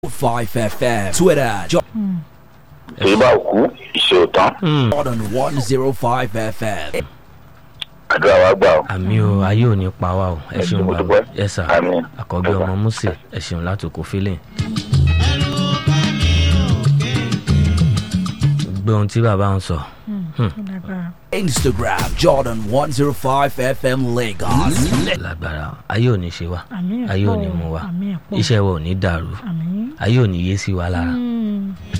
5 FM. Twitter, èyí bá kú ìṣe ò tán Jordan 105 FM. àdúrà wa gbà ó. àmì o ayé ò ní pa wá o ẹ Ẹ ṣeun ṣé, mo bàbá dúpẹ́. ẹ sà Àmín. àkọ́bí Ẹ sà. ọmọ Mósè ẹ ṣeun láti kó fílẹ̀. gbé ohun tí bàbá ń sọ Instagram, Jordan 105 FM Lagos. lágbára ayé ò ní ṣe wá Àmín ẹ̀ ayé ò pọ̀ ní o, mú wa àmín ẹ̀ pọ̀. iṣẹ́ wa ò ní dàrú àmín. ayé ò ní yé sí wa lára Mm.